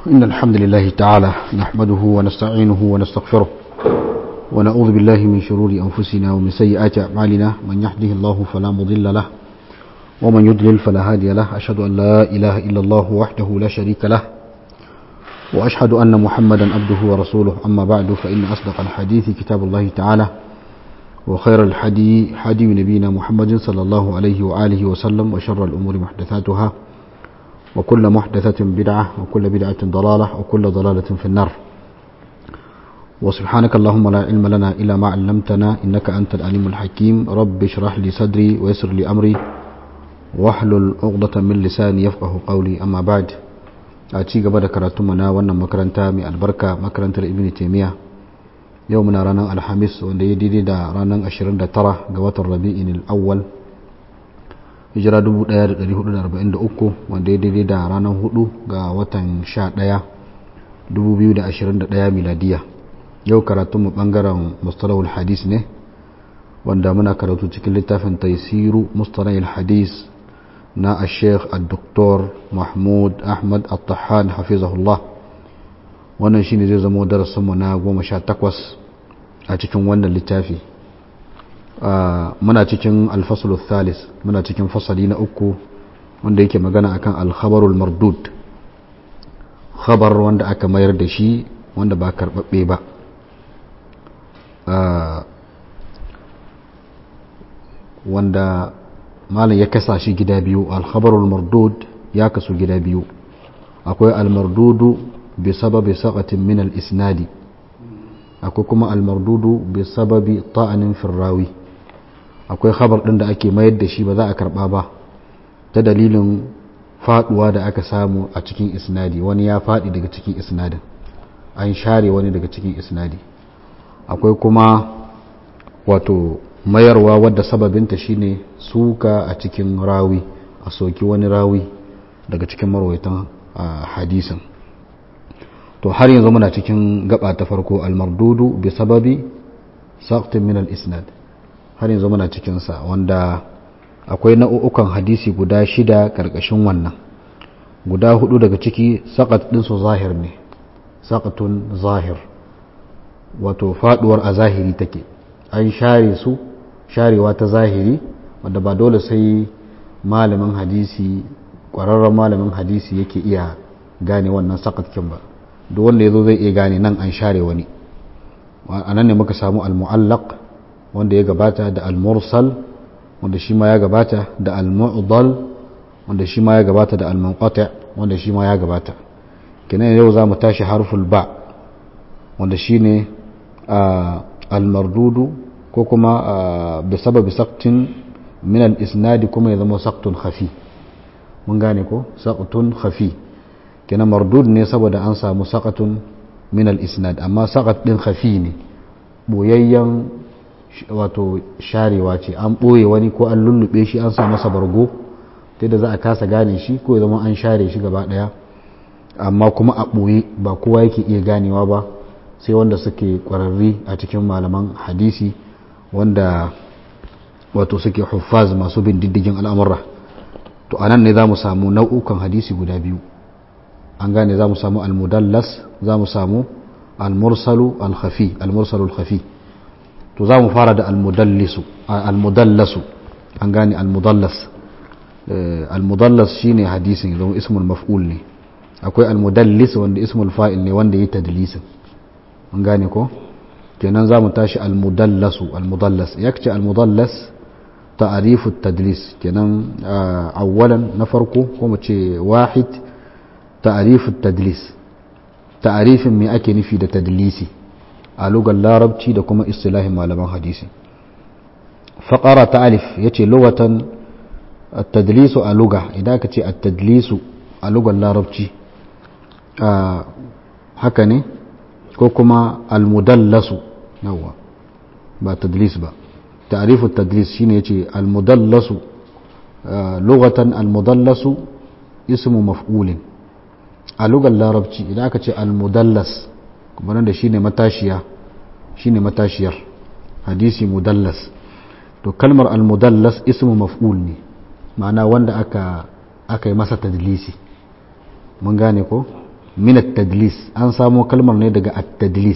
إن الحمد لله تعالى نحمده ونستعينه ونستغفره ونعوذ بالله من شرور أنفسنا ومن سيئات أعمالنا من يهده الله فلا مضل له ومن يضلل فلا هادي له أشهد أن لا إله إلا الله وحده لا شريك له وأشهد أن محمدا عبده ورسوله أما بعد فإن أصدق الحديث كتاب الله تعالى وخير الحدي حدي نبينا محمد صلى الله عليه وآله وسلم وشر الأمور محدثاتها وكل محدثة بدعة وكل بدعة ضلالة وكل ضلالة في النار وسبحانك اللهم لا علم لنا إلا ما علمتنا إنك أنت العليم الحكيم رب اشرح لي صدري ويسر لي أمري واحلل عقدة من لساني يفقه قولي أما بعد أتي قبل كراتمنا وانا مكرنتا من البركة مكرنتا ابن تيمية يومنا رانا الحميس وانده يديدي دا رانا أشرين دا ترى قوات الربيع الأول hijira 1443 wanda ya daidai da ranar 4 ga watan 11 2021 miladiya yau karatunmu bangaren mustalahul hadis ne wanda muna karatu cikin littafin taisiru mustalahul hadis na a sheikh al-doktor mahmud ahmad al-tahan hafizahullah wannan shine zai zama darasinmu na 18 a cikin wannan littafi muna cikin alfasulun thalis muna cikin fasali na uku wanda yake magana akan alkhabarul mardud khabar wanda aka mayar da shi wanda ba karbabbe ba wanda malam ya kasa shi gida biyu alkhabarul mardud ya kasu gida biyu akwai almardudu bi sababi saqatin min al-isnadi akwai kuma almardudu bi sababi ta'anin firrawi akwai khabar ɗin da ake mayar da shi ba za a karɓa ba ta dalilin faɗuwa da aka samu a cikin isnadi wani ya faɗi daga cikin isnadin an share wani daga cikin isnadi akwai kuma wato mayarwa wadda sababinta shine suka a cikin rawi a soki wani rawi daga cikin marwaitan hadisin to har yanzu muna cikin gaba ta farko almardudu bi sababi saqtin min al-isnad har yanzu muna cikinsa wanda akwai nau'ukan hadisi guda shida karkashin wannan guda hudu daga ciki saƙat ɗinsu zahir ne saƙatun zahir wato faɗuwar a zahiri take an share su sharewa ta zahiri wanda ba dole sai malamin hadisi ƙwararren malamin hadisi yake iya gane wannan saƙatkin ba duk wanda ya zo zai iya gane nan an share wani a nan ne muka samu al-mu'allaq wanda ya gabata da al-mursal wanda shi ma ya gabata da al-mu'dal wanda shi ma ya gabata da al-munqati wanda shi ma ya gabata kenan yau za mu tashi harful ba wanda shine al-mardudu ko kuma bi sababi saqtin min al-isnad kuma ya zama saqtun khafi mun gane ko saqtun khafi kenan mardud ne saboda an samu saqatun min al-isnad amma saqat din khafi ne boyayyen wato sharewa ce an ɓoye wani ko an lullube shi an sa masa bargo ta da za a kasa gane shi ko zama an share shi gaba ɗaya amma kuma a ɓoye ba kowa yake iya ganewa ba sai wanda suke ƙwararri a cikin malaman hadisi wanda wato suke huffaz masu bin diddigin al'amurra to anan ne za mu samu nau'ukan hadisi guda biyu an gane za mu samu al-mudallas za mu samu al-mursalu al-khafi al-mursalu al-khafi to za mu fara da almudallisu almudallasu an gane almudallas almudallas shine hadisin zama ismul maf'ul ne akwai almudallis wanda ismul fa'il ne wanda ya tadlisin an gane ko kenan za mu tashi almudallasu almudallas yakce almudallas ta'arifu tadlis kenan awwalan na farko ko mu ce wahid ta'arifu tadlis ta'arifin me ake nufi da tadlisi a lugar larabci da kuma istilahin malaman hadisi faƙara ta alif ya ce lugatan tadlisu a luga idan ka ce a tadlisu a lugar larabci haka ne ko kuma almudallasu yawa ba tadlis ba ta'arifu tadlis shine yace almudallasu lugatan almudallasu ismu maf'ulin a lugar larabci idan aka ce almudallas kuma da shine matashiya shine matashiyar hadisi mudallas to kalmar almudallas ismu maf'ul ne ma'ana wanda aka aka yi masa tadlisi mun gane ko min at-tadlis an samo kalmar ne daga at-tadlis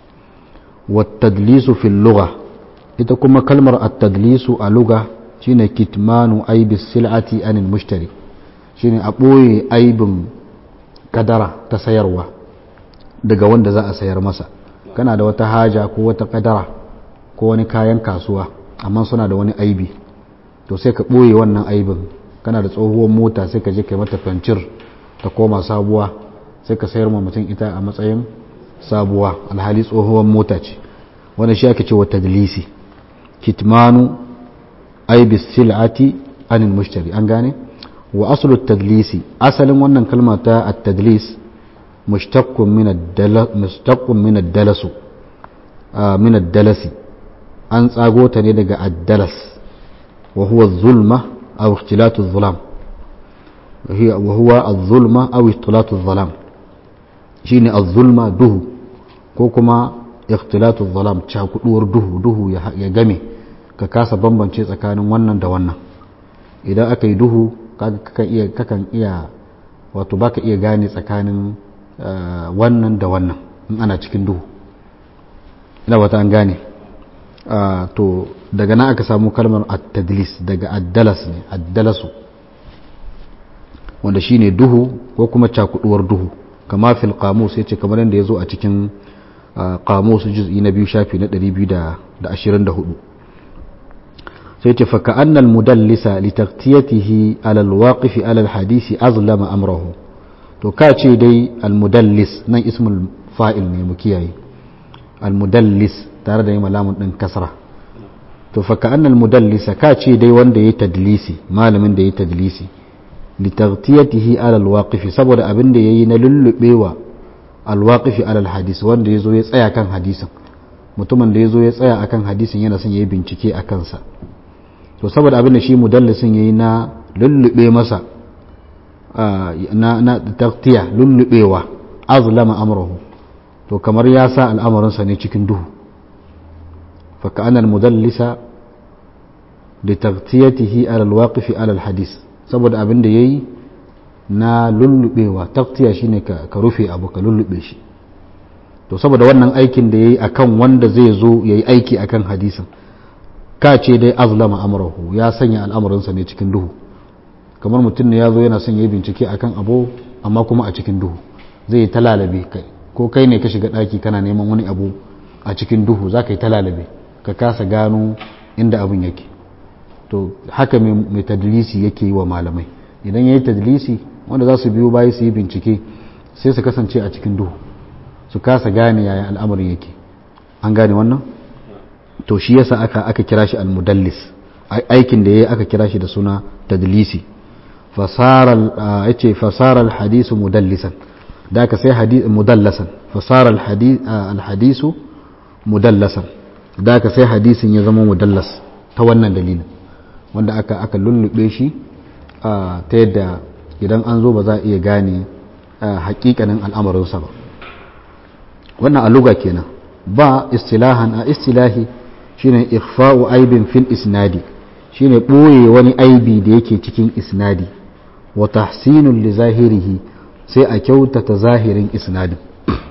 wa at-tadlisu fil lugha ita kuma kalmar at-tadlisu a lugha shine kitmanu aibi sil'ati anil mushtari shine a ɓoye aibin kadara ta sayarwa daga wanda za a sayar masa kana da wata haja ko wata kadara ko wani kayan kasuwa amma suna da wani aibi to sai ka ɓoye wannan aibin kana da tsohuwar mota sai ka je kai mata fancir ta koma sabuwa sai ka sayar ma mutum ita a matsayin sabuwa alhali tsohuwar mota ce wanda shi ake cewa tadlisi kitmanu aibi sil'ati anil mushtari an gane wa aslu tadlisi asalin wannan kalma ta at-tadlis mushtaqqun min ad-dalas mushtaqqun min ad-dalas min ad-dalasi an tsago ta ne daga ad-dalas wa huwa az-zulma aw ikhtilatu adh-dhulam wa huwa az-zulma aw ikhtilatu adh-dhulam shine az-zulma duhu ko kuma ikhtilatu adh-dhulam cakuduwar duhu duhu ya game ka kasa bambance tsakanin wannan da wannan idan aka yi duhu kakan iya kakan iya wato baka iya gane tsakanin wannan da wannan in ana cikin duhu ina wata an gane to daga nan aka samu kalmar at-tadlis daga addalas ne addalasu wanda shine duhu ko kuma cakuduwar duhu kama fil qamus yace kamar yadda yazo a cikin qamus juz'i na biyu shafi na 224 sai ce faka annal mudallisa li taqtiyatihi ala alwaqif ala alhadisi azlama amrahu to ka ce dai almudallis nan ismul fa'il ne mu kiyaye almudallis tare da yin malamun din kasra to faka annal mudallisa ka ce dai wanda yayi tadlisi malamin da yayi tadlisi li taqtiyatihi ala alwaqif saboda abin da yayi na lullubewa alwaqif ala alhadis wanda yazo ya tsaya kan hadisin mutumin da yazo ya tsaya akan hadisin yana son yayi bincike akan sa to saboda abin da shi mudallisin yayi na lullube masa na na taqtiya lullubewa azlama amrahu to kamar ya sa al'amarinsa ne cikin duhu fa ka'ana al-mudallisa li taqtiyatihi ala al-waqif ala al-hadith saboda abin da yayi na lullubewa taqtiya shine ka ka rufe abu ka lullube shi to saboda wannan aikin da yayi akan wanda zai zo yayi aiki akan hadisin ka ce dai azlama amrahu ya sanya al'amuransa ne cikin duhu kamar mutum ne ya zo yana son ya yi bincike akan abu amma kuma a cikin duhu zai yi talalabe kai ko kai ne ka shiga ɗaki kana neman wani abu a cikin duhu za ka yi talalabe ka kasa gano inda abin yake to haka mai tadlisi yake yi wa malamai idan ya yi tadlisi wanda za su biyo bayi su yi bincike sai su kasance a cikin duhu su kasa gane yaya al'amarin yake an gane wannan to shi yasa aka aka kira shi al-mudallis aikin da yayi aka kira shi da suna tadlisi fasara yace fasara al-hadisu mudallisan da aka sai hadith mudallasan fasara al-hadith al-hadisu mudallasan da aka sai hadisin ya zama mudallas ta wannan dalilin wanda aka aka lullube shi ta yadda idan an zo ba za a iya gane hakikanin al'amarinsa ba wannan a luga kenan ba istilahan a istilahi shine ikhfa'u aibin fil isnadi shine boye wani aibi da yake cikin isnadi wa tahsinul li zahirihi sai a kyautata zahirin isnadin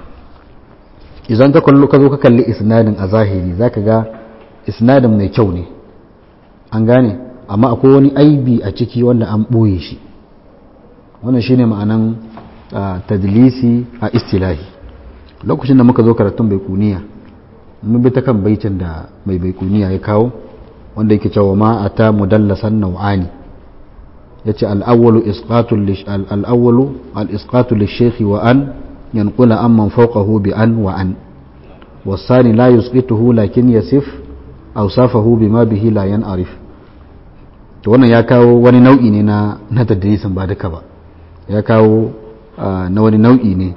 idan ka kallo ka zo ka kalli isnadin a zahiri zaka ga isnadin mai kyau ne an gane amma akwai wani aibi a ciki wanda an boye shi wannan shine ma'anan tadlisi a istilahi lokacin da muka zo karatun baikuniya mun bi ta kan baitin da mai baikuniya ya kawo wanda yake cewa ma ata mudallasan nau'ani yace al-awwalu isqatul al-awwalu al-isqatu lish-shaykh wa an yanqula amman fawqahu bi an wa an والثاني لا يسقطه لكن يصف أوصافه بما به لا ينعرف to wannan ya kawo wani nau'i ne na na tadrisin ba duka ba ya kawo na wani nau'i ne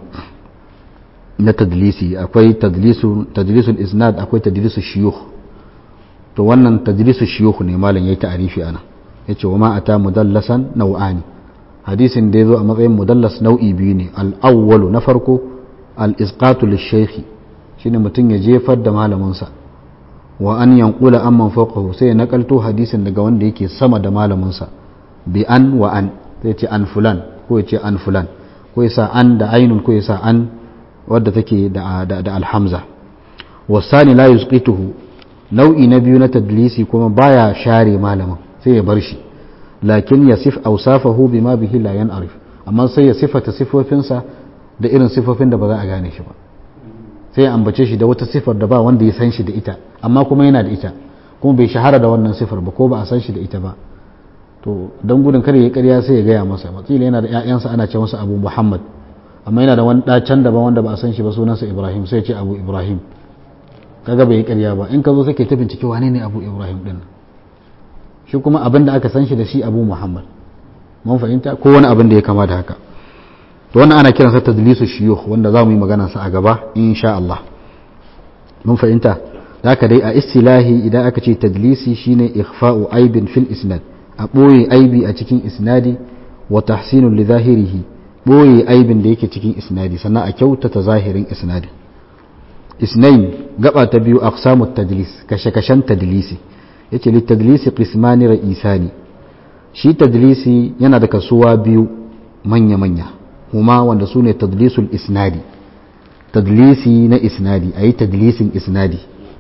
na tadlisi akwai tadlisul isnad akwai tadlisul shiyukh to wannan tadlisul shiyukh ne malam yayi ta'arifi ana yace wa ma ata mudallasan nau'ani hadisin da yazo a matsayin mudallas nau'i biyu ne al-awwalu na farko al-isqatu lish-shaykh shine mutum ya jefar da malamin sa wa an yanqula amman fawqahu sai ya nakalto hadisin daga wanda yake sama da malamin sa bi an wa an sai ce an fulan ko ya ce an fulan ko ya sa an da ainun ko ya sa an wadda take da da alhamza wasani la yusqituhu nau'i na biyu na tadlisi kuma baya share malamin sai ya bar shi lakin yasif awsafahu bima bihi la yan'arif amma sai ya sifata sifofinsa da irin sifofin da ba za a gane shi ba sai ya ambace shi da wata sifar da ba wanda ya san shi da ita amma kuma yana da ita kuma bai shahara da wannan sifar ba ko ba a san shi da ita ba to don gudun kar ya karya sai ya gaya masa matsila yana da ƴaƴansa ana ce masa abu muhammad amma yana da wani ɗacan daban wanda ba a san shi ba sunansa ibrahim sai ce abu ibrahim kaga bai yi karya ba in ka zo sai ke ta bincike wane ne abu ibrahim din shi kuma abin da aka san shi da shi abu muhammad mun fahimta ko wani abin da ya kama da haka to wannan ana kiransa tadlisu shuyukh wanda za mu yi magana sa a gaba insha Allah mun fahimta da haka dai a istilahi idan aka ce tadlisi shine ikhfa'u aibin fil isnad a ɓoye aibi a cikin isnadi wa tahsinun li zahirihi ɓoye aibin da yake cikin isnadi sannan a kyautata zahirin isnadi isnain gaba ta biyu aqsamu tadlis kashe-kashen tadlisi yace li tadlisi qismani ra'isani shi tadlisi yana da kasuwa biyu manya-manya kuma wanda su ne tadlisul isnadi tadlisi na isnadi a yi tadlisin isnadi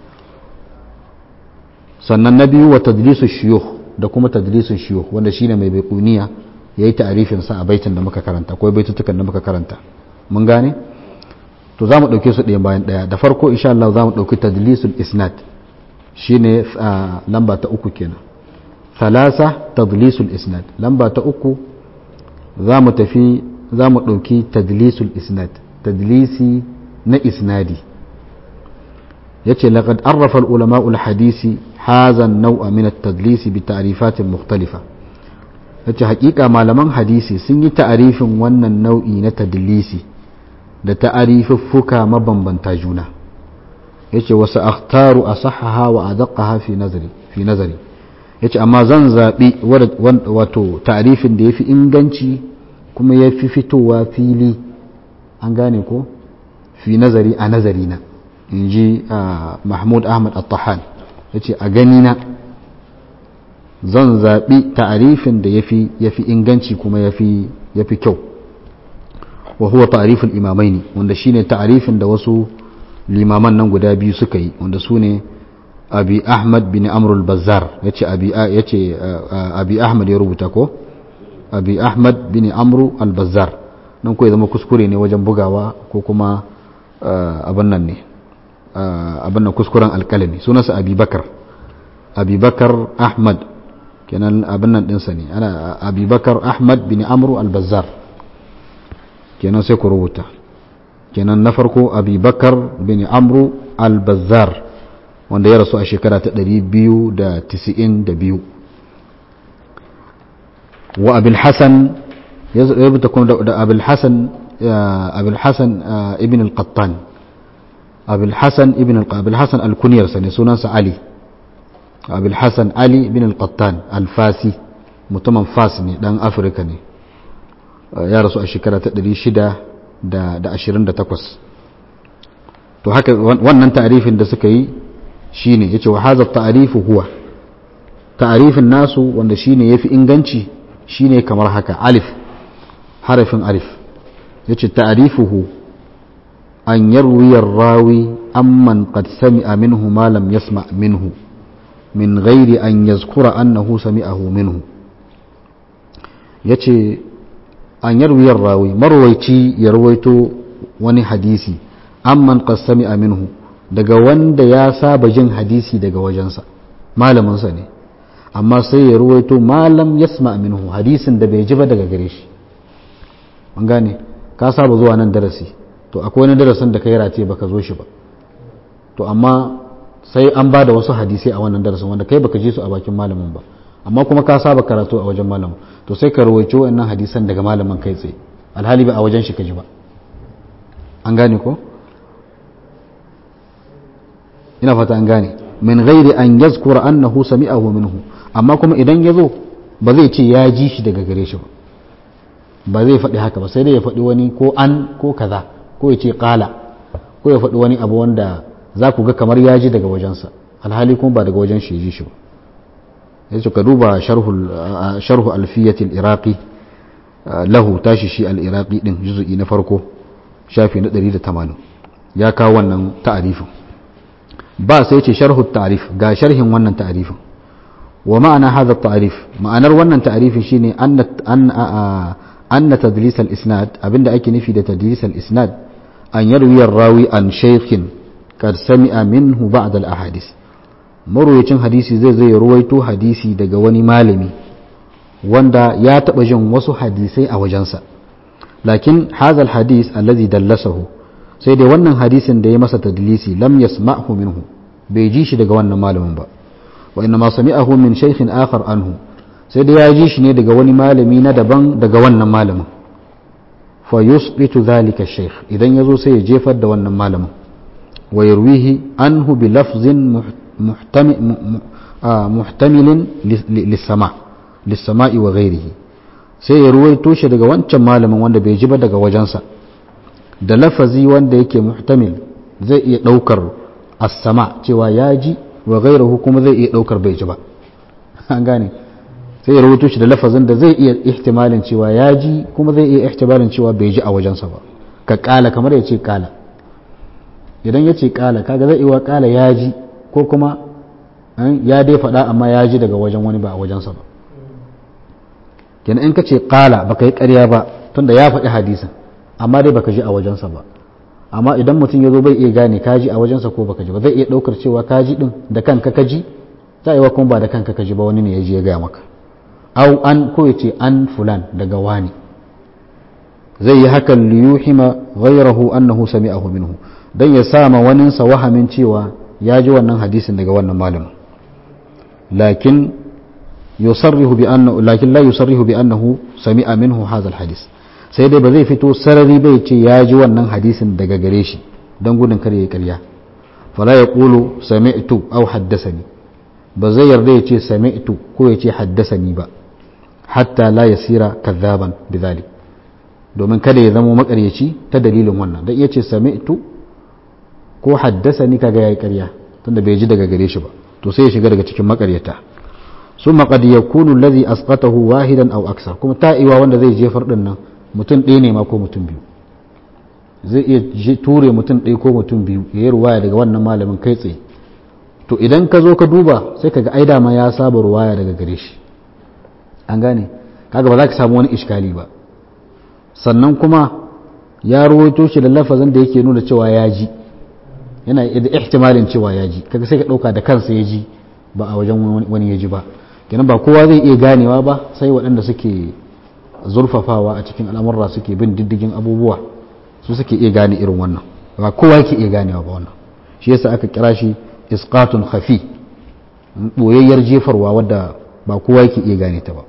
sannan na biyu wa tadlisu shiyuh da kuma tadlisun shiyuh wanda shine mai baikuniya ya yi ta'arifin sa a baitin da muka karanta ko baitutukan da muka karanta mun gane to za mu ɗauke su ɗayan bayan ɗaya da farko insha Allah za mu ɗauki tadlisul isnad shine lamba ta uku kenan thalasa tadlisul isnad lamba ta uku za mu tafi za mu ɗauki tadlisul isnad tadlisi na isnadi yace laqad arrafa al-ulama al-hadisi hadha an-naw'a min at-tadlis bi ta'rifat mukhtalifa yace hakika malaman hadisi sun yi ta'arifin wannan nau'i na tadlisi da ta'arifuffuka mabambanta juna yace wasu akhtaru asahhaha wa adaqqaha fi nazari fi nazari yace amma zan zabi wato ta'arifin da yafi inganci kuma yafi fitowa fili an gane ko fi nazari a nazari na inji mahmud ahmad at-tahan yace a gani na zan zabi ta'arifin da yafi yafi inganci kuma yafi yafi kyau wa huwa ta'riful imamaini wanda shine ta'rifin da wasu limaman nan guda biyu suka yi wanda su ne abi ahmad bin amr al-bazzar yace abi yace abi ahmad ya rubuta ko abi ahmad bin amr al-bazzar nan ko ya zama kuskure ne wajen bugawa ko kuma abin nan ne abin nan kuskuren alkalami sunansa abi bakar abi bakar ahmad kenan abin nan dinsa ne ana abi bakar ahmad bin amr al-bazzar kenan sai ku rubuta kenan na farko abubakar bin amru al-bazzar wanda ya rasu a shekara ta 292 wa abul hasan ya rubuta kuma da abul hasan abul hasan ibn al-qattan abul hasan ibn abul hasan al-kunyar sa ne sunansa ali abul hasan ali ibn al-qattan al-fasi mutumin fas ne dan afirka ne ya rasu a shekara ta 628 to haka wannan ta'arifin da suka yi shine yace wa hadha ta'arifu huwa ta'arifin nasu wanda shine yafi inganci shine kamar haka alif harafin alif yace ta'arifuhu an yarwi rawi amman qad sami'a minhu ma lam yasma' minhu min ghairi an yazkura annahu sami'ahu minhu yace an yarwiyar rawi marwaici ya rawaito wani hadisi amman qassami minhu daga wanda ya saba jin hadisi daga wajensa malaminsa ne amma sai ya rawaito malam yasma minhu hadisin da bai ji ba daga gare shi an gane ka saba zuwa nan darasi to akwai wani darasin da kai rate baka zo shi ba to amma sai an ba da wasu hadisai a wannan darasin wanda kai baka ji su a bakin malamin ba amma kuma ka saba karatu a wajen malamin to sai ka rawaice wannan hadisan daga malamin kai tsaye alhali ba a wajen shi ka ji ba an gane ko ina fata an gane min ghairi an yazkura annahu sami'ahu minhu amma kuma idan ya zo ba zai ce ya ji shi daga gare shi ba ba zai faɗi haka ba sai dai ya faɗi wani ko an ko kaza ko ya ce ƙala ko ya faɗi wani abu wanda za ku ga kamar ya ji daga wajensa alhali kuma ba daga wajen shi ya ji shi ba yace ka duba sharhu alfiyatil iraqi lahu tashi shi al-iraqi din juz'i na farko shafi na 180 ya kawo wannan ta'arifin ba sai ce sharhu ta'rif ga sharhin wannan ta'arifin wa ma'ana hadha ta'rif ma'anar wannan ta'arifin shine anna anna tadlis al-isnad abinda ake nufi da tadlis al-isnad an yarwi ar-rawi an shaykhin kad sami'a minhu ba'd al-ahadith marwayacin hadisi zai zai ruwaito hadisi daga wani malami wanda ya taba jin wasu hadisai a wajensa lakin hadha al-hadith alladhi dallasahu sai dai wannan hadisin da ya masa tadlisi lam yasma'hu minhu bai ji shi daga wannan malamin ba wa inna ma sami'ahu min shaykhin akhar anhu sai dai ya ji shi ne daga wani malami na daban daga wannan malamin fa yusbitu dhalika shaykh idan yazo sai ya jefar da wannan malamin wa yarwihi anhu bi lafzin muhtamilin lis-sama' lis-sama'i wa ghayrihi sai ya ruwaito shi daga wancan malamin wanda bai ji ba daga wajensa da lafazi wanda yake muhtamil zai iya daukar as-sama cewa ya ji wa ghayruhu kuma zai iya daukar bai ji ba an gane sai ya rubuto shi da lafazin da zai iya ihtimalin cewa ya ji kuma zai iya ihtimalin cewa bai ji a wajensa ba ka kala kamar ya ce kala idan ya ce kala kaga zai iya kala ya ji ko kuma ya dai faɗa amma ya ji daga wajen wani ba a wajensa ba kenan in ka ce kala baka yi ƙarya ba tunda ya faɗi hadisin amma dai baka ji a wajensa ba amma idan mutum ya zo bai iya gane ka ji a wajensa ko baka ji ba zai iya ɗaukar cewa ka ji ɗin da kanka ka ji za yi wa kuma ba da kanka ka ji ba wani ne ya ji ya gaya maka au an ko ya ce an fulan daga wani zai yi hakan liyuhima ghayrahu annahu sami'ahu minhu dan ya sama waninsa wahamin cewa ya ji wannan hadisin daga wannan malamin lakin yusarrihu bi annahu lakin la yusarrihu bi annahu sami'a minhu hadha alhadis sai dai ba zai fito sarari bai ce ya ji wannan hadisin daga gare shi don gudun kar ya karya fala yaqulu sami'tu aw haddathani ba zai yarda ya ce sami'tu ko ya ce haddasani ba hatta la yasira kadhaban bidhalik domin kada ya zama makaryaci ta dalilin wannan dan iya ce sami'tu ko haddasani kaga yayi ƙarya tunda bai ji daga gare shi ba to sai ya shiga daga cikin makaryata summa qad yakunu alladhi asqatahu wahidan aw aksar kuma ta'iwa wanda zai jefar din nan mutum ɗaya ne ma ko mutum biyu zai iya ture mutum ɗaya ko mutum biyu ya yi ruwaya daga wannan malamin kai tsaye to idan ka zo ka duba sai ka ga ai dama ya saba ruwaya daga gare shi an gane kaga ba za ka samu wani iskali ba sannan kuma ya ruwaito shi da lafazin da yake nuna cewa ya ji yana da ihtimalin cewa ya ji kaga sai ka dauka da kansa ya ji ba a wajen wani ya ji ba kenan ba kowa zai iya ganewa ba sai waɗanda suke zurfafawa a cikin al'amurra suke bin diddigin abubuwa su suke iya gane irin wannan ba kowa yake iya ganewa ba wannan shi yasa aka kira shi isqatun khafi boyayyar jefarwa wadda ba kowa yake iya gane ta ba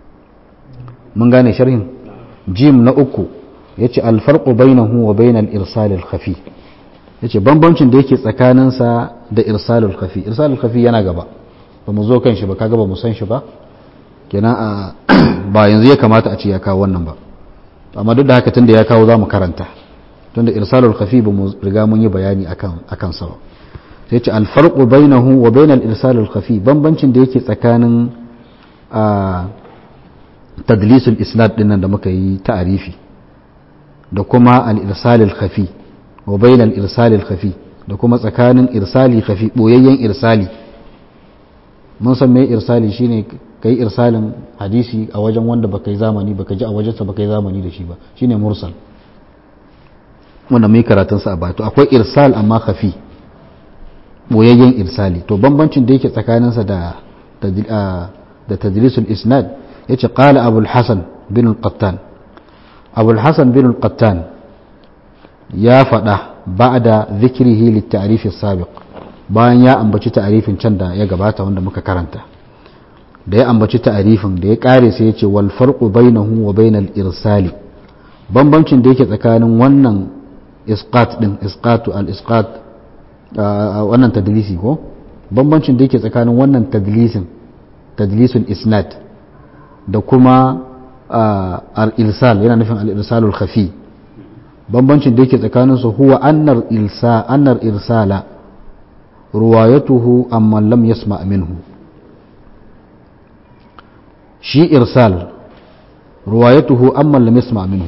mun gane sharhin jim na uku yace alfarqu bainahu wa bainal irsal al khafi yace bambancin da yake tsakaninsa da irsalul khafi irsalul khafi yana gaba ba mu zo kan shi ba kaga ba mu san shi ba kenan a ba yanzu ya kamata a ce ya kawo wannan ba amma duk da haka tunda ya kawo za mu karanta tunda irsalul khafi ba mu riga mun yi bayani akan akan sa ba sai ce alfarqu bainahu wa bainal irsalul khafi bambancin da yake tsakanin a tadlisul isnad din nan da muka yi ta'arifi da kuma al irsalul khafi wa bainal irsalil khafi da kuma tsakanin irsali khafi boyayyen irsali mun san me irsali shine kai irsalin hadisi a wajen wanda baka yi zamani baka ji a wajensa baka yi zamani da shi ba shine mursal wanda mai karatun sa a baya to akwai irsal amma khafi boyayyen irsali to bambancin da yake tsakaninsa da da tadlisul isnad yace qala abul hasan bin al-qattan abul hasan bin al-qattan ya faɗa ba'da zikrihi lit-ta'rif as-sabiq bayan ya ambaci ta'arifin can da ya gabata wanda muka karanta da ya ambaci ta'arifin da ya kare sai ya ce wal farqu bainahu wa bainal irsali bambancin da yake tsakanin wannan isqat din isqatu al isqat wannan tadlisi ko bambancin da yake tsakanin wannan tadlisin tadlisul isnad da kuma al irsal yana nufin al irsalul khafi bambancin da yake tsakanin su huwa annar ilsa annar irsala ruwayatuhu amman lam yasma minhu shi irsal ruwayatuhu amma lam yasma minhu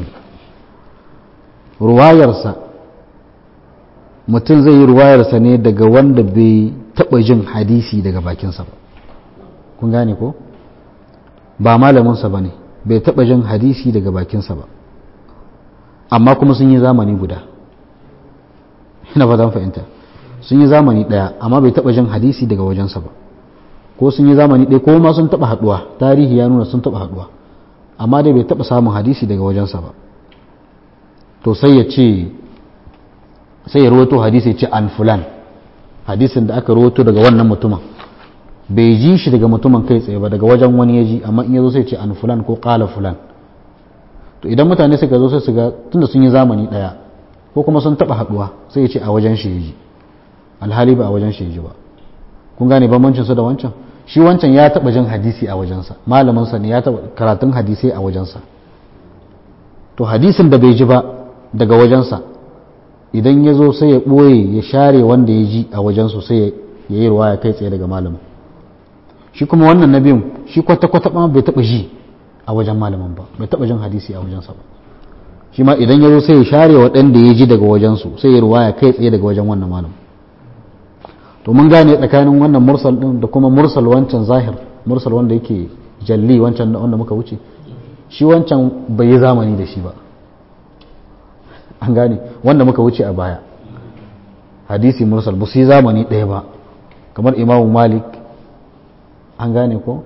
ruwayarsa mutum zai yi ruwayarsa ne daga wanda bai taɓa jin hadisi daga bakinsa ba kun gane ko ba malaminsa ba ne bai taɓa jin hadisi daga bakinsa ba amma kuma sun yi zamani guda ina fatan fahimta sun yi zamani ɗaya amma bai taɓa jin hadisi daga wajensa ba ko sun yi zamani ɗaya ko ma sun taɓa haɗuwa tarihi ya nuna sun taɓa haɗuwa amma dai bai taɓa samun hadisi daga wajensa ba to sai ya ce sai ya rawato hadisi ya ce an fulan hadisin da aka rawato daga wannan mutumin bai ji shi daga mutumin kai tsaye ba daga wajen wani ya ji amma in ya zo sai ce an fulan ko ƙala fulan to idan mutane suka zo sai su ga tunda sun yi zamani ɗaya ko kuma sun taɓa haɗuwa sai ya ce a wajen shi ya ji alhali ba a wajen shi ya ji ba kun gane bambancin su da wancan shi wancan ya taɓa jin hadisi a wajensa malaminsa ne ya taɓa karatun hadisai a wajensa to hadisin da bai ji ba daga wajensa idan ya zo sai ya ɓoye ya share wanda ya ji a wajensu sai ya yi ruwa ya kai tsaye daga malamin shi kuma wannan na biyun shi kwata-kwata ma bai taɓa ji a wajen malamin ba bai taɓa jin hadisi a wajensa ba shi ma idan ya zo sai ya share waɗanda ya ji daga wajensu sai ya ruwa ya kai tsaye daga wajen wannan malamin to mun gane tsakanin wannan mursal din da kuma mursal wancan zahir mursal wanda yake jalli wancan wanda muka wuce shi wancan bai yi zamani da shi ba an gane wanda muka wuce a baya hadisi mursal ba su yi zamani ɗaya ba kamar imamu malik an gane ko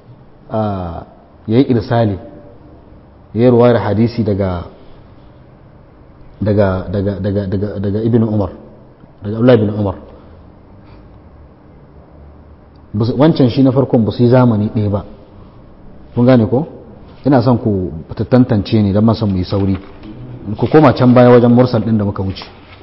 ya yi irsali ya yi ruwayar hadisi daga daga daga daga daga daga ibn umar daga abdullahi ibn umar wancan shi na farkon ba su yi zamani ɗaya ba kun gane ko ina son ku tantance ne don masan mu yi sauri ku koma can baya wajen mursal ɗin da muka wuce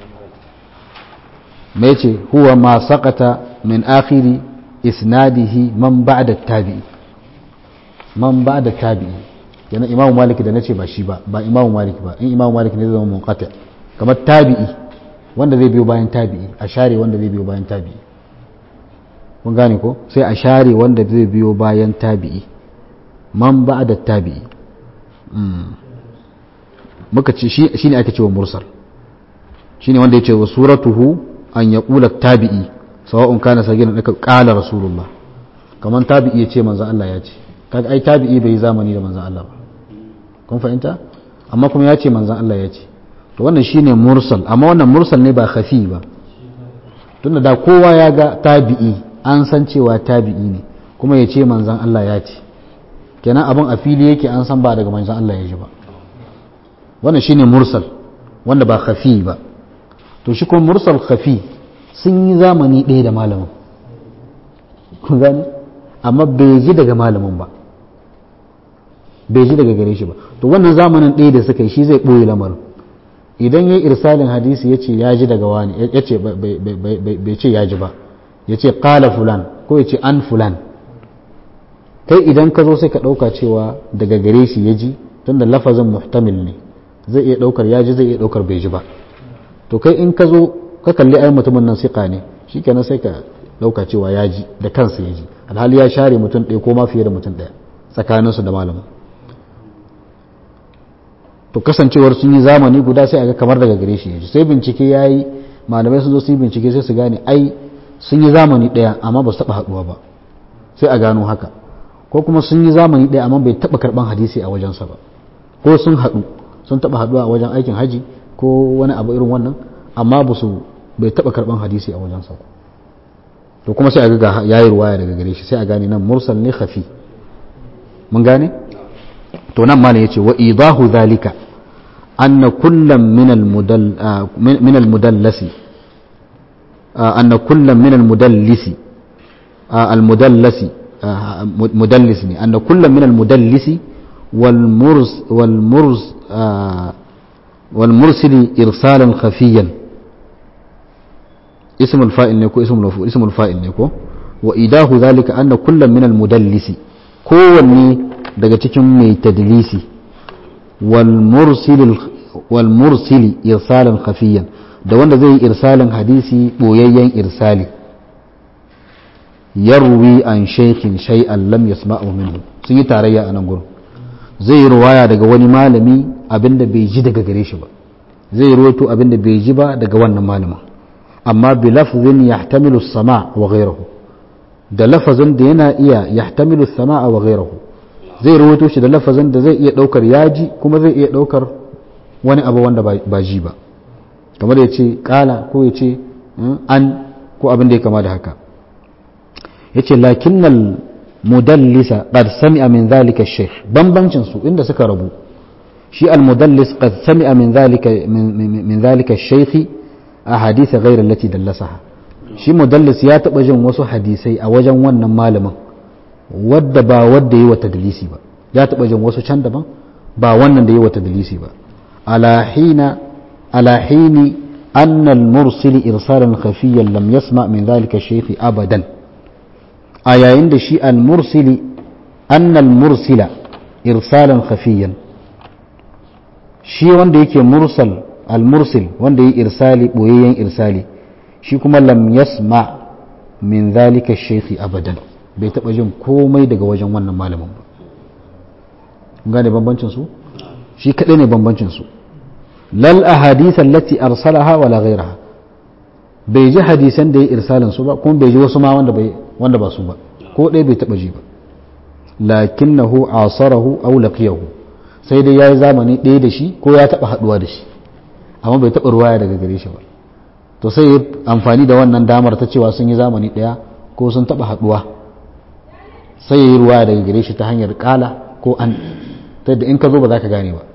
mai ce huwa ma saƙata min akhiri isnadihi man ba'da tabi'i man ba'da tabi'i yana imamu maliki da nace ba shi ba ba imamu maliki ba in imamu maliki ne zai zama munqati kamar tabi'i wanda zai biyo bayan tabi'i a share wanda zai biyo bayan tabi'i kun gane ko sai a share wanda zai biyo bayan tabi'i man ba da tabi'i muka ce shi ne ake cewa mursal shi ne wanda ya ce wa suratuhu an ya ƙula tabi'i sawa'un kana sagina daga ƙala rasulullah kamar tabi'i ya ce manzan Allah ya ce kaga ai tabi'i bai yi zamani da manzan Allah ba kun fahimta amma kuma ya ce manzan Allah ya ce to wannan shine mursal amma wannan mursal ne ba khafi ba tunda da kowa ya ga tabi'i an san cewa tabi'i ne kuma ya ce manzan Allah ya ce kenan abin a fili yake an san ba daga manzan Allah ya ji ba wannan shine mursal wanda ba khafi ba to shi kuma mursal khafi sun yi zamani ɗaya da malamin kun gani amma bai ji daga malamin ba bai ji daga gare shi ba to wannan zamanin ɗaya da suka yi shi zai ɓoye lamarin idan ya yi irsalin hadisi ya ce ya ji daga wani ya ce bai ce ya ji ba ya ce ƙala fulan ko ya ce an fulan kai idan ka zo sai ka ɗauka cewa daga gare shi ya ji tun da lafazin muhtamil ne zai iya ɗaukar ya ji zai iya ɗaukar bai ji ba to kai in ka zo ka kalli ai mutumin nan siƙa ne shi kenan sai ka ɗauka cewa ya ji da kansa ya ji alhali ya share mutum ɗaya ko ma fiye da mutum ɗaya tsakaninsu da malamin to kasancewar sun yi zamani guda sai a ga kamar daga gare shi ya ji sai bincike ya yi malamai sun zo su yi bincike sai su gane ai sun yi zamani ɗaya amma ba su taɓa haɗuwa ba sai a gano haka ko kuma sun yi zamani ɗaya amma bai taɓa karɓan hadisi a wajensa ba ko sun haɗu sun taɓa haɗuwa a wajen aikin haji ko wani abu irin wannan amma ba su bai taɓa karɓan hadisi a wajensa ba to kuma sai a ga ya yi ruwaya daga gare shi sai a gane nan mursal ne khafi mun gane to nan ma ne yace wa idahu zalika anna kullam min al mudall min al mudallasi anna kullam min al mudallisi al mudallasi مدلس أن كل من المدلس والمرس والمرس والمرسل إرسالا خفيا اسم الفائل نكو اسم المفعول اسم الفائل نكو وإداه ذلك أن كل من المدلس kowanne daga cikin mai tadlisi wal mursili irsalan khafiyan da wanda zai yi irsalin hadisi boyayyen irsali yarwi an shaykhin shay'an lam yasma'u minhu sun yi tarayya a nan gurin zai yi ruwaya daga wani malami abinda bai ji daga gare shi ba zai ruwaito abinda bai ji ba daga wannan malamin amma bi lafzin yahtamilu sama wa ghayruhu da lafazin da yana iya yahtamilu sama wa ghayruhu zai ruwaito shi da lafazin da zai iya daukar yaji kuma zai iya daukar wani abu wanda ba ji ba kamar ya ce kala ko ya ce an ko abin da ya kama da haka ya ce lakinnal mudallisa qad sami'a min zalika shaykh bambancin su inda suka rabu shi al mudallis qad sami'a min zalika min zalika shaykh ahadith ghayr allati dallasaha shi mudallis ya taba jin wasu hadisai a wajen wannan malamin wadda ba wadda yi wa tadlisi ba ya taba jin wasu can daban ba wannan da yi wa tadlisi ba ala hina ala hini أن المرسل إرسالا خفيا لم يسمع من ذلك الشيخ أبدا آية عند شيء المرسل أن المرسل إرسالا خفيا شيء wanda yake mursal المرسل wanda yi irsali boyayyen irsali shi kuma lam yasma min zalika shaykhi abadan bai taba jin komai daga wajen wannan malamin ba gane bambancin su shi kadai ne bambancin su lal ahadith allati arsalaha wala ghayraha bai ji hadisan da ya irsalin su ba kuma bai ji wasu ma wanda bai wanda ba su ba ko ɗaya bai taba ji ba lakinnahu asarahu aw laqiyahu sai dai yayi zamani ɗaya da shi ko ya taba haduwa da shi amma bai taba ruwaya daga gare shi ba to sai ya amfani da wannan damar ta cewa sun yi zamani ɗaya ko sun taba haduwa sai ya yi ruwaya daga gare shi ta hanyar kala ko an ta da in ka zo ba za ka gane ba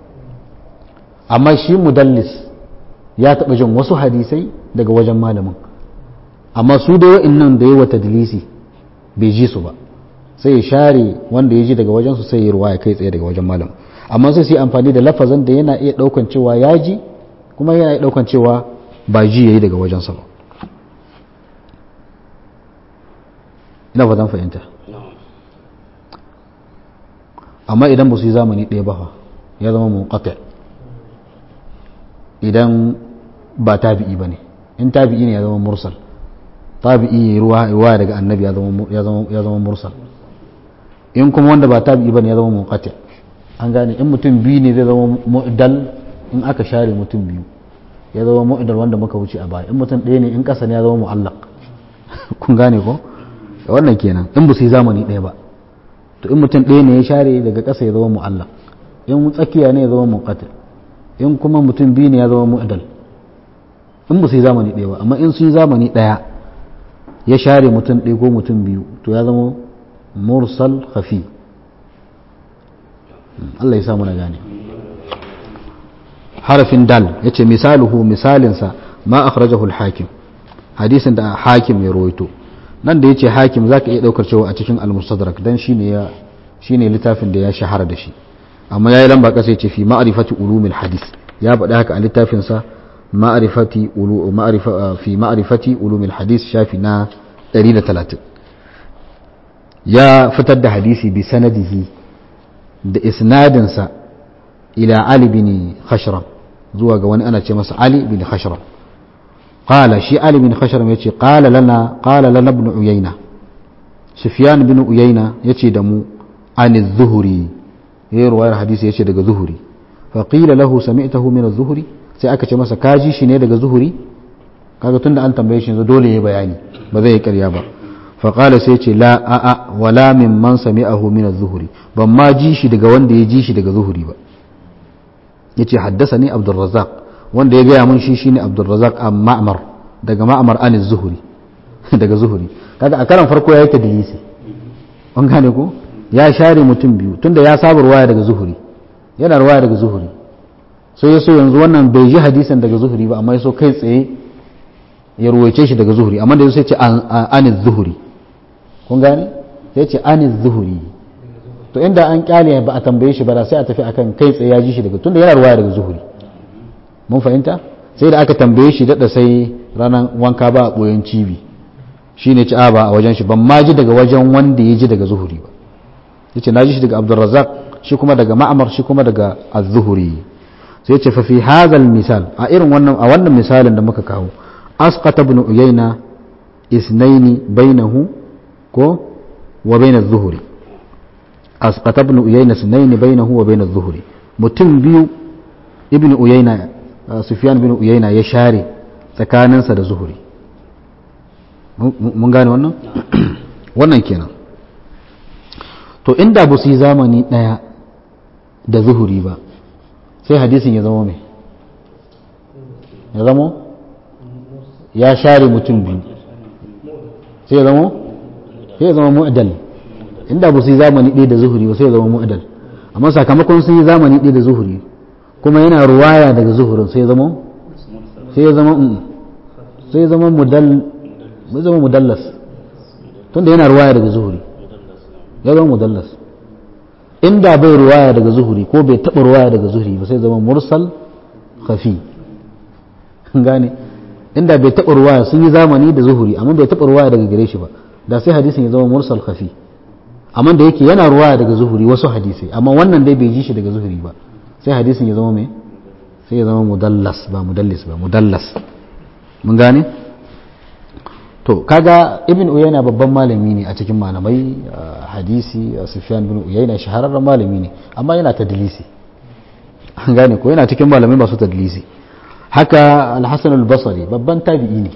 amma shi mudallis ya taɓa jin wasu hadisai daga wajen malamin amma su da wa'innan da yi wa tadlisi bai ji su ba sai ya share wanda ya ji daga wajen su sai ya ruwa ya kai tsaye daga wajen malamin amma sai su yi amfani da lafazan da yana iya ɗaukan cewa ya ji kuma yana iya ɗaukan cewa ba ji ya yi daga wajensa ba ina fatan fahimta amma idan ba su yi zamani ɗaya ba ya zama munqati idan ba tabi'i ba ne in tabi'i ne ya zama mursal tabi'i ruwa ruwa daga annabi ya zama mursal in kuma wanda ba tabi'i ba ne ya zama munqati an gane in mutum biyu ne zai zama mu'dal in aka share mutum biyu ya zama mu'dal wanda muka wuce a baya in mutum ɗaya ne in ƙasa ne ya zama mu'allaq kun gane ko wannan kenan in ba su yi zamani ɗaya ba to in mutum ɗaya ne ya share daga ƙasa ya zama mu'allaq in tsakiya ne ya zama munqati in kuma mutum biyu ne ya zama mu'dal in ba su yi zamani ɗaya ba amma in su yi zamani ɗaya ya share mutum ɗaya ko mutum biyu to ya zama mursal khafi Allah ya samu na gane harafin dal ya ce misaluhu misalinsa ma akhrajahu al-hakim hadisin da hakim ya rawaito nan da ya ce hakim za ka iya ɗaukar cewa a cikin al-mustadrak dan shine littafin da ya shahara da shi amma ya yi lamba ƙasa ya ce fi ma'arifati ulumil hadis ya faɗi haka a littafinsa ma'arifati fi ma'arifati ulumil hadis shafi na 130 ya fitar da hadisi bi sanadihi da isnadinsa ila ali bin khashram zuwa ga wani ana ce masa ali bin khashram qala shi ali bin khashram yace qala lana qala lana ibn uyayna sufyan bin uyayna yace da mu an az-zuhri yayin ruwayar hadisi yace daga zuhuri fa qila lahu sami'tahu min az-zuhri sai aka ce masa kaji shi ne daga zuhuri kaga tunda an tambaye shi yanzu dole yayi bayani ba zai yi ƙarya ba fa qala sai ce la a a wala min man sami'ahu min az-zuhri ban ma ji shi daga wanda ya ji shi daga zuhuri ba yace haddathani abdur razzaq wanda ya gaya mun shi shine abdur razzaq am ma'mar daga ma'mar an az-zuhri daga zuhuri kaga a karan farko yayi tadlisi an gane ko ya share mutum biyu tunda ya saba ruwaya daga zuhuri yana ruwaya daga zuhuri sai ya so yanzu wannan bai ji hadisan daga zuhuri ba amma ya so kai tsaye ya ruwaice shi daga zuhuri amma da sai ce an zuhuri kun gane sai ce an zuhuri to inda an kyale ba a tambaye shi ba da sai a tafi akan kai tsaye ya ji shi daga tunda yana ruwaya daga zuhuri mun fahimta sai da aka tambaye shi daɗa sai ranar wanka ba a ɓoyon cibi shi ne ci a ba a wajen shi ban ma ji daga wajen wanda ya ji daga zuhuri ba yace na ji shi daga abdulrazak shi kuma daga ma'amar shi kuma daga az-zuhuri sai ce fa fi hadha misal a irin wannan a wannan misalin da muka kawo asqata ibn uyayna isnaini bainahu ko wa bain az-zuhri asqata ibn uyayna sunayn bainahu wa bain adh-dhuhri mutum biyu ibn uyayna sufyan ibn uyayna ya share tsakaninsa da zuhuri mun gane wannan wannan kenan to inda ba su yi zamani daya da zuhuri ba sai hadisin ya zama mai ya zama ya share mutum biyu sai ya zama sai ya zama mu'adal inda ba su yi zamani ɗaya da zuhuri ba sai ya zama mu'adal amma sakamakon sun yi zamani ɗaya da zuhuri kuma yana ruwaya daga zuhurin sai ya zama sai ya zama sai ya zama mudal sai zama mudallas tunda yana ruwaya daga zuhuri ya zama mudallas inda bai ruwaya daga zuhuri ko bai taɓa ruwaya daga zuhuri ba sai zama mursal khafi gane inda bai taɓa ruwaya sun yi zamani da zuhuri amma bai taɓa ruwaya daga gare shi ba da sai hadisin ya zama mursal khafi amma da yake yana ruwaya daga zuhuri wasu hadisai amma wannan dai bai ji shi daga zuhuri ba sai hadisin ya zama mai sai ya zama mudallas ba mudallis ba mudallas mun gane to kaga ibn uyayna babban malami ne a cikin malamai hadisi sufyan bin uyayna shahararren malami ne amma yana tadlisi an gane ko yana cikin malamai masu tadlisi haka al-hasan al-basri babban tabi'i ne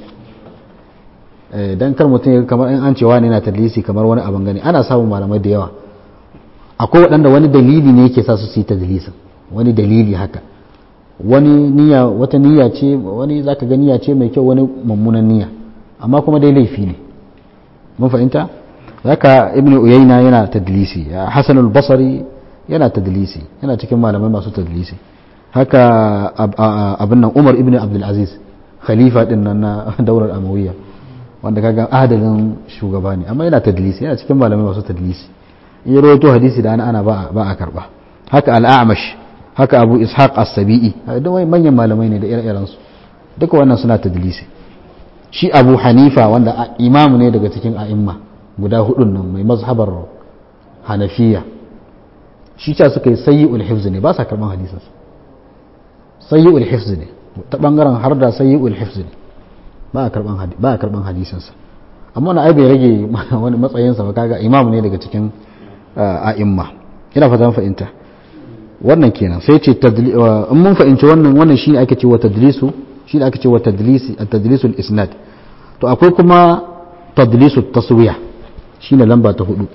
dan kar mutum kamar in an cewa ne yana tadlisi kamar wani abin gani ana samun malamai da yawa akwai waɗanda wani dalili ne yake sa su su yi tadlisin wani dalili haka wani niyya wata niyya ce wani zaka ga niyya ce mai kyau wani mummunan niyya amma kuma dai laifi ne mun fahimta zaka ibn uyayna yana tadlisi hasan al-basri yana tadlisi yana cikin malamai masu tadlisi haka abin nan umar ibn abdul aziz khalifa din nan na daular amawiyya wanda kaga adalin shugaba ne amma yana tadlisi yana cikin malamai masu tadlisi in ya rawaito hadisi da ana ana ba a karba haka al-a'mash haka abu ishaq as-sabi'i da manyan malamai ne da ire-irensu duka wannan suna tadlisi shi abu hanifa wanda imamu ne daga cikin a'imma guda hudun nan mai mazhabar hanafiya shi ca suka yi sayi'ul hifz ne ba sa karban hadisin sayi'ul hifz ne ta bangaren har da sayi'ul hifz ne ba a karban ba a karban hadisin sa amma na ai bai rage wani matsayin sa ba kaga imamu ne daga cikin a'imma ina fatan fahimta wannan kenan sai ce in mun fahimci wannan wannan shi ake cewa tadlisu shi ake cewa tadlisi at-tadlisul isnad to akwai kuma tadlisu taswiya shine lamba ta hudu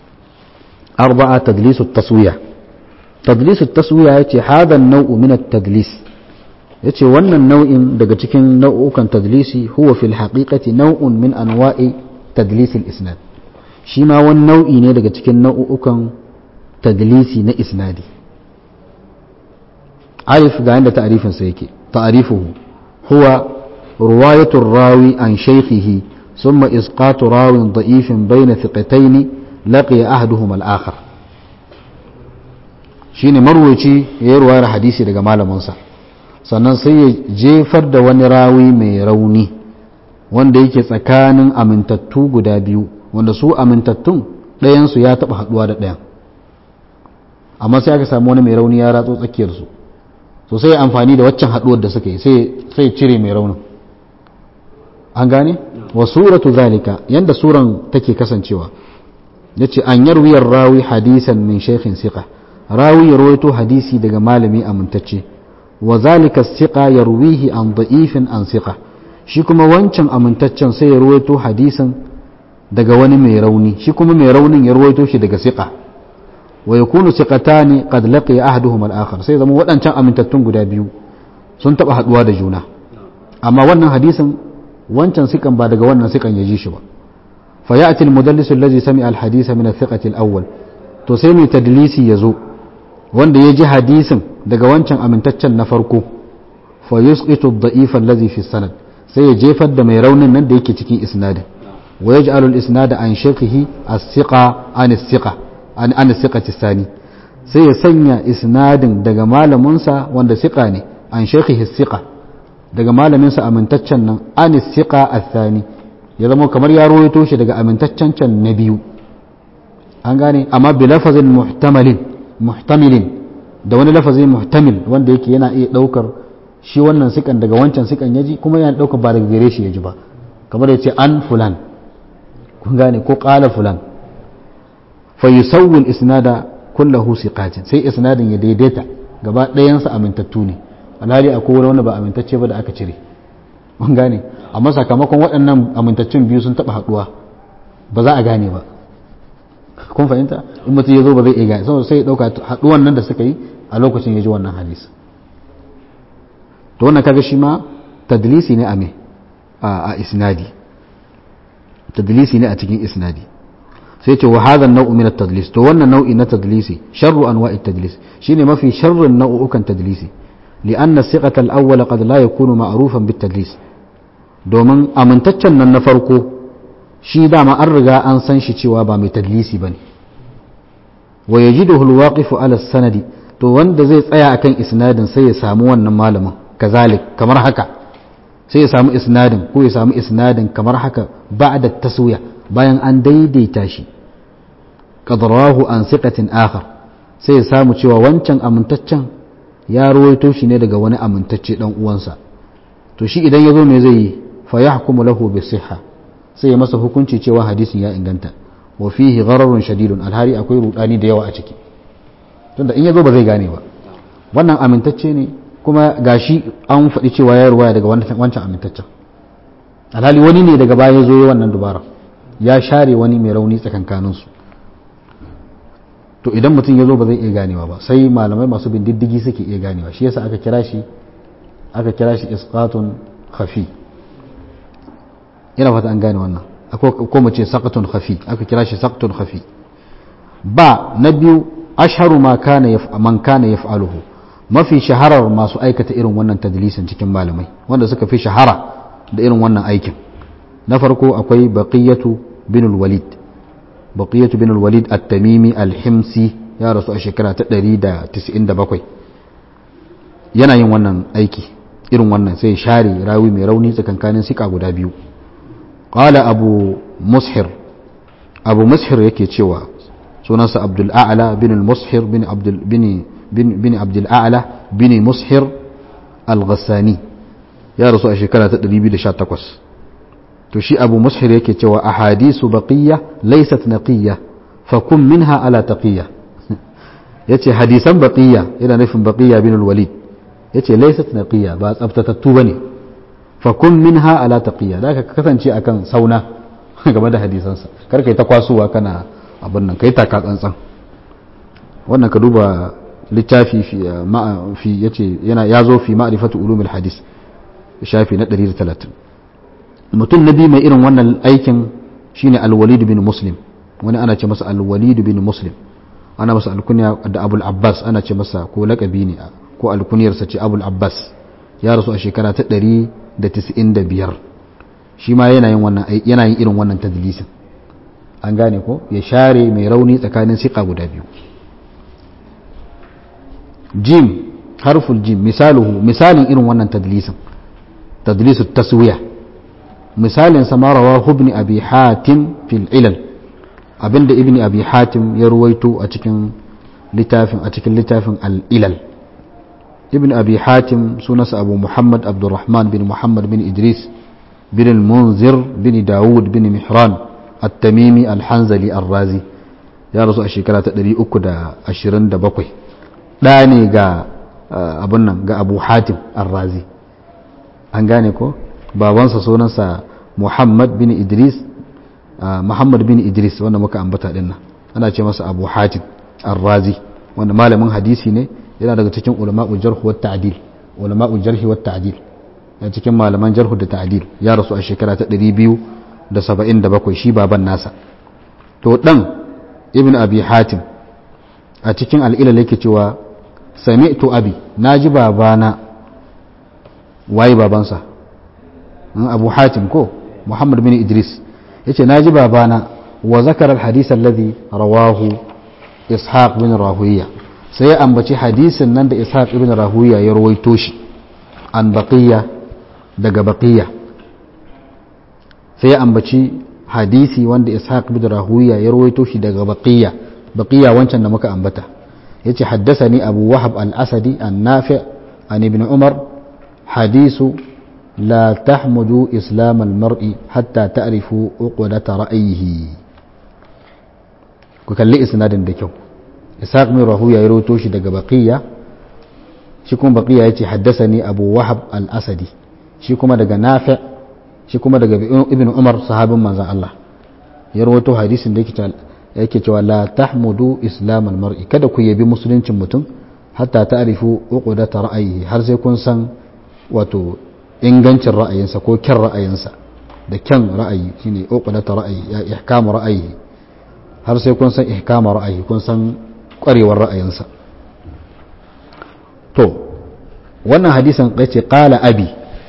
arba'a tadlisu taswiya tadlisu taswiya yace hada an-naw'u min at-tadlis yace wannan nau'in daga cikin nau'ukan tadlisi huwa fil haqiqati naw'un min anwa'i tadlis al-isnad shi ma wani nau'i ne daga cikin nau'ukan tadlisi na isnadi arif ga yanda ta'rifin sa yake ta'rifuhu huwa رواية الراوي عن شيخه ثم إسقاط راو ضعيف بين ثقتين لقي أحدهما الآخر shine marwaci ya yi ruwayar hadisi daga malaminsa sannan sai ya jefar da wani rawi mai rauni wanda yake tsakanin amintattu guda biyu wanda su amintattun ɗayansu ya taɓa haɗuwa da ɗayan amma sai aka samu wani mai rauni ya ratso tsakiyarsu so sai amfani da waccan haɗuwar da suka yi sai cire mai raunin an gane wa suratu zalika yanda suran take kasancewa yace an yarwiyar rawi hadisan min shaykhin siqa rawi ya rawaito hadisi daga malami amintacce wa zalika siqa yarwihi an da'ifin an siqa shi kuma wancan amintaccen sai ya rawaito hadisin daga wani mai rauni shi kuma mai raunin ya rawaito shi daga siqa wa yakunu siqatani qad laqiya ahaduhuma al-akhar sai zama waɗancan amintattun guda biyu sun taba haduwa da juna amma wannan hadisin wancan sikan ba daga wannan sikan ya ji shi ba fa ya'ti al-mudallis allazi sami'a al-hadisa min al-thiqati al-awwal to sai mai tadlisi yazo wanda ya ji hadisin daga wancan amintaccen na farko fa yusqitu ad-da'if allazi fi sanad sai ya jefar da mai raunin nan da yake cikin isnadin wa yaj'alu al-isnada an shaykhihi as-siqa an as-siqa an an as-siqati sani sai ya sanya isnadin daga malaminsa wanda siqa ne an shaykhihi as-siqa daga malaminsa amintaccen nan an siqa athani ya zama kamar ya rawaito shi daga amintaccen can na biyu an gane amma bi lafazin muhtamalin muhtamilin da wani lafazin muhtamil wanda yake yana iya daukar shi wannan sikan daga wancan sikan yaji kuma yana daukar ba daga gare shi yaji ba kamar ya ce an fulan kun gane ko qala fulan fa yusawwi al-isnada kullahu siqatin sai isnadin ya daidaita gaba ɗayansa amintattu ne alhali akwai wani wanda ba amintacce ba da aka cire mun gane amma sakamakon waɗannan amintaccen biyu sun taɓa haɗuwa ba za a gane ba kun fahimta in mutum ya zo ba zai iya gane saboda sai ya ɗauka haɗuwan nan da suka yi a lokacin ya ji wannan hadisi to wannan kaga shi ma tadlisi ne a me a isnadi tadlisi ne a cikin isnadi sai ce wa hadha an-naw'u min at-tadlis to wannan nau'i na tadlisi sharru anwa'i at-tadlis shine mafi sharrin nau'ukan tadlisi لأن الثقة الأول قد لا يكون معروفا بالتدليس domin amintaccen nan na farko shi dama an riga an san shi cewa ba mai tadlisi ba ne wa ya ji da hulwaƙifu ala sanadi to wanda zai tsaya akan isnadin sai ya samu wannan malamin kazalik kamar haka sai ya samu isnadin ko ya samu isnadin kamar haka ba da taswiya bayan an daidaita shi qadrahu an siqatin akhar sai ya samu cewa wancan amintaccen ya ruwaito shi ne daga wani amintacce dan uwansa to shi idan ya zo me zai yi fa yahkumu lahu bi sihha sai ya masa hukunci cewa hadisin ya inganta wa fihi ghararun shadidun alhari akwai rudani da yawa a ciki tunda in ya zo ba zai gane ba wannan amintacce ne kuma gashi an faɗi cewa ya ruwaya daga wancan amintaccen alhali wani ne daga baya ya zo wannan dubara ya share wani mai rauni tsakankaninsu to idan mutum ya zo ba zai iya ganewa ba sai malamai masu bin diddigi suke iya ganewa shi yasa aka kira shi aka kira shi isqatun khafi ina fata an gane wannan ko mu ce saqatun khafi aka kira shi saqatun khafi ba na biyu ashharu ma kana man kana yaf'aluhu mafi shaharar masu aikata irin wannan tadlisin cikin malamai wanda suka fi shahara da irin wannan aikin na farko akwai baqiyatu bin walid baqiyatu bin walid at-tamimi al-himsi ya rasu a shekara ta 197 yana yin wannan aiki irin wannan sai share rawi mai rauni tsakankanin sika guda biyu qala abu mushir abu mushir yake cewa sunansa abdul a'la bin al-mushir bin abdul bin bin abdul a'la bin mushir al-ghassani ya rasu a shekara ta 218 to shi abu mushir yake cewa ahadisu baqiyya laysat naqiyya fa kun minha ala taqiyya yace hadisan baqiyya yana nufin baqiyya bin al-walid yace laysat naqiyya ba tsaftatattu bane fa kun minha ala taqiyya da ka kasance akan sauna game da hadisansa kar kai ta kwasuwa kana abin nan kai taka tsantsan wannan ka duba littafi fi fi yace yana yazo fi ma'rifatu ulumul hadis shafi na 130 mutum na biyu mai irin wannan aikin shine alwalid bin muslim wani ana ce masa alwalid bin muslim ana masa alkunya da abul abbas ana ce masa ko lakabi ne ko alkuniyarsa ce abul abbas ya rasu a shekara ta 195 shi ma yana yin wannan yana yin irin wannan tadlisin an gane ko ya share mai rauni tsakanin siqa guda biyu jim harful jim misaluhu misalin irin wannan tadlisin tadlisu taswiya misalin sama rawahu ibn abi hatim fil ilal abinda ibn abi hatim ya ruwaito a cikin littafin a cikin littafin al ilal ibn abi hatim sunansa abu muhammad abdurrahman bin muhammad bin idris bin al-munzir bin dawud bin mihran at-tamimi al-hanzali ar-razi ya rasu a shekara ta 327 ɗa ne ga abun nan ga abu hatim ar-razi an gane ko babansa sunansa muhammad bin idris muhammad bin idris wanda muka ambata din nan ana ce masa abu hatim ar-razi wanda malamin hadisi ne yana daga cikin ulama'ul jarh wa ta'dil ulama'ul jarh wa ta'dil ya cikin malaman jarh da ta'dil ya rasu a shekara ta 277 shi baban nasa to dan ibn abi hatim a cikin al'ilal yake cewa sami'tu abi naji babana waye babansa abu hatim ko muhammad bin idris yace naji babana wa zakara al-hadith alladhi rawahu ishaq bin rahuwiya sai ya ambaci hadisin nan da ishaq ibn rahuwiya ya rawaito shi an baqiya daga baqiya sai ya ambaci hadisi wanda ishaq ibn rahuwiya ya rawaito shi daga baqiya baqiya wancan da muka ambata yace haddathani abu wahab al-asadi an-nafi an ibn umar hadisu لا تحمدوا إسلام المرء حتى تعرفوا عقدة رأيه ku kalli isnadin da kyau ishaq bin rahuya ya rawaito shi daga baqiya shi kuma baqiya yace haddathani abu wahab al-asadi shi kuma daga nafi shi kuma daga ibn umar sahabin manzon Allah ya rawaito hadisin da yake yake cewa la tahmudu islam al-mar'i kada ku yabi musuluncin mutum hatta ta'rifu uqdata ra'ayihi har sai kun san wato ingancin ra'ayinsa ko kyan ra'ayinsa da kyan ra'ayi shine uqdata ra'ayi ya ihkamu ra'ayihi har sai kun san ihkama ra'ayi kun san kwarewar ra'ayinsa to wannan hadisin yace qala abi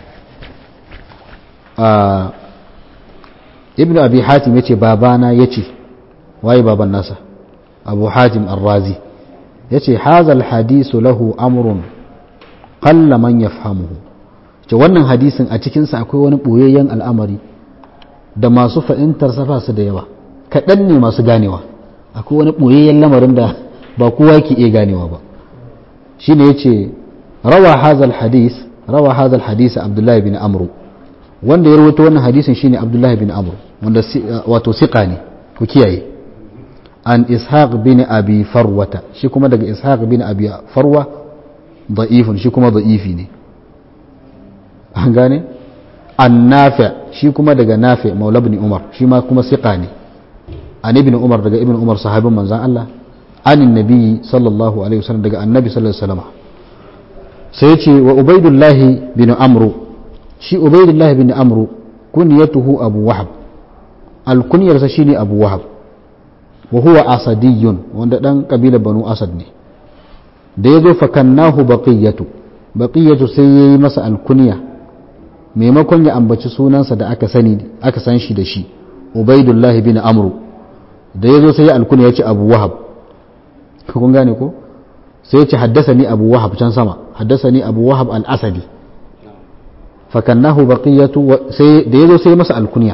ibnu abi hatim yace babana yace waye baban nasa abu hatim ar-razi yace hazal hadisu lahu amrun qalla man yafhamuhu ce wannan hadisin a cikin sa akwai wani boyayyen al'amari da masu fahimtar sa su da yawa kaɗan ne masu ganewa akwai wani boyayyen lamarin da ba kowa ke iya ganewa ba shine yace rawa hazal hadis rawa hazal hadis abdullahi bin amru wanda ya rawaito wannan hadisin shine abdullahi bin amru wanda wato siqa ne ku kiyaye an ishaq bin abi farwata shi kuma daga ishaq bin abi farwa da'ifun shi kuma da'ifi ne an gane an nafi shi kuma daga nafi maula ibn umar shi ma kuma siqa ne an ibn umar daga ibn umar sahabin manzan Allah an nabi sallallahu alaihi wasallam daga annabi sallallahu alaihi wasallam sai ce wa ubaidullahi bin amru shi ubaidullahi bin amru kunyatuhu abu wahab alkunyarsa shine abu wahab wa huwa asadiyun wanda dan kabila banu asad ne da ya zo fakannahu baqiyatu baqiyatu sai yayi masa alkunya maimakon ya ambaci sunansa da aka sani aka san shi da shi ubaidullah bin amru da ya zo sai ya alkunya ya ce abu wahab kun gane ko sai ya ce haddasani abu wahab can sama haddasani abu wahab al-asadi fakannahu baqiyatu sai da ya zo sai masa alkunya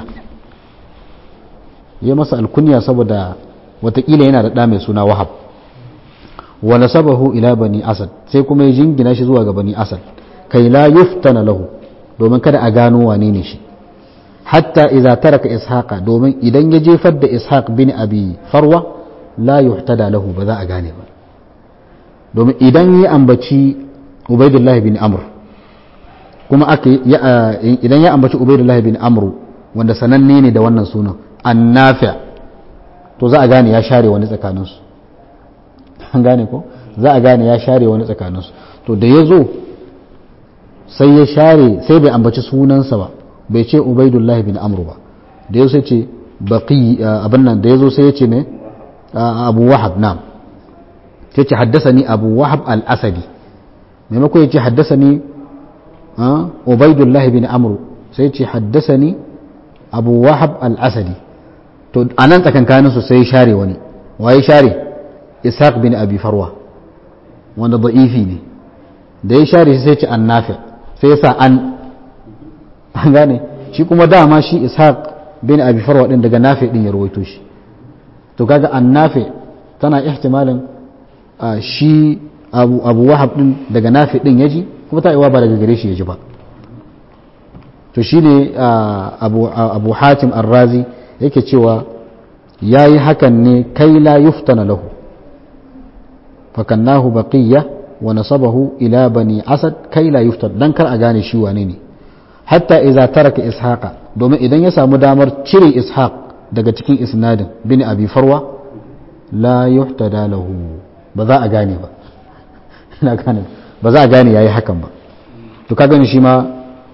ya masa alkunya saboda watakila yana da ɗa mai suna wahab wa nasabahu ila bani asad sai kuma ya jingina shi zuwa ga bani asad kai la yuftana lahu domin kada a gano wane ne shi hatta idza taraka ishaqa domin idan ya jefar da ishaq bin abi farwa la yuhtada lahu ba za a gane ba domin idan ya ambaci ubaidullahi bin amr kuma aka idan ya ambaci ubaidullahi bin amr wanda sananne ne da wannan sunan annafi to za a gane ya share wani tsakaninsu an gane ko za a gane ya share wani tsakaninsu to da ya zo sai ya share sai bai ambaci sunansa ba bai ce ubaidullahi bin amru ba da ya sai ce baqi abin nan da ya zo sai ya ce ne abu wahab na sai ce haddasani abu wahab al-asadi maimakon ya ce haddasani ubaidullahi bin amru sai ce haddasani abu wahab al-asadi to a nan tsakankanin su sai share wani waye share ishaq bin abi farwa wanda da'ifi ne da ya share shi sai ce an nafi sai ya sa an an gane shi kuma dama shi ishaq bin abi farwa din daga nafi din ya rawaito shi to kaga an nafi tana ihtimalin shi abu abu wahab din daga nafi din yaji kuma ta iwa ba daga gare shi yaji ba to shine abu abu hatim ar-razi yake cewa ya yi hakan ne kai la yuftana lahu fakannahu baqiyya wa nasabahu ila bani asad kai la yuftan dan kar a gane shi wane ne hatta idza taraka ishaqa domin idan ya samu damar cire ishaq daga cikin isnadin bin abi farwa la yuhtada lahu ba za a gane ba ina gane ba za a gane yayi hakan ba to ka gani shi ma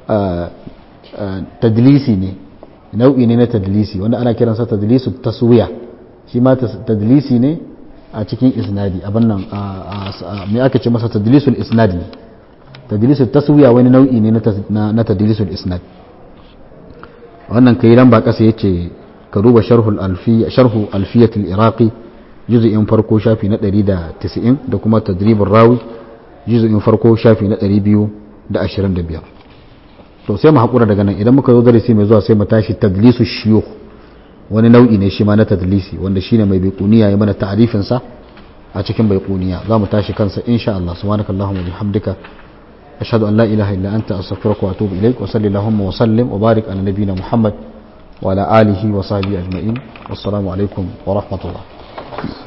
tadlisi ne nau'i ne na tadlisi wanda ana kiransa tadlisu taswiya shi ma tadlisi ne a cikin isnadi abin nan me aka ce masa tadlisul isnad ne tadlisul taswiya wani nau'i ne na tadlisul isnad wannan kai lamba kasa yace ka duba sharhul alfiya sharhu alfiyatul iraqi juz'in farko shafi na 190 da kuma tadribur rawi juz'in farko shafi na 225 to sai mu haƙura daga nan idan muka zo darasi mai zuwa sai mu tashi tadlisu shiyukh wani nau'i ne shi ma na tadlisi wanda shine mai baiquniya ya mana ta'arifin sa a cikin baiquniya za mu tashi kansa insha Allah subhanakallahumma wa bihamdika ashhadu an la ilaha illa anta astaghfiruka wa atubu ilaik wa sallallahu wa sallim wa barik ala nabiyyina muhammad wa ala alihi wa sahbihi ajma'in wassalamu alaikum wa rahmatullah wabarakatuh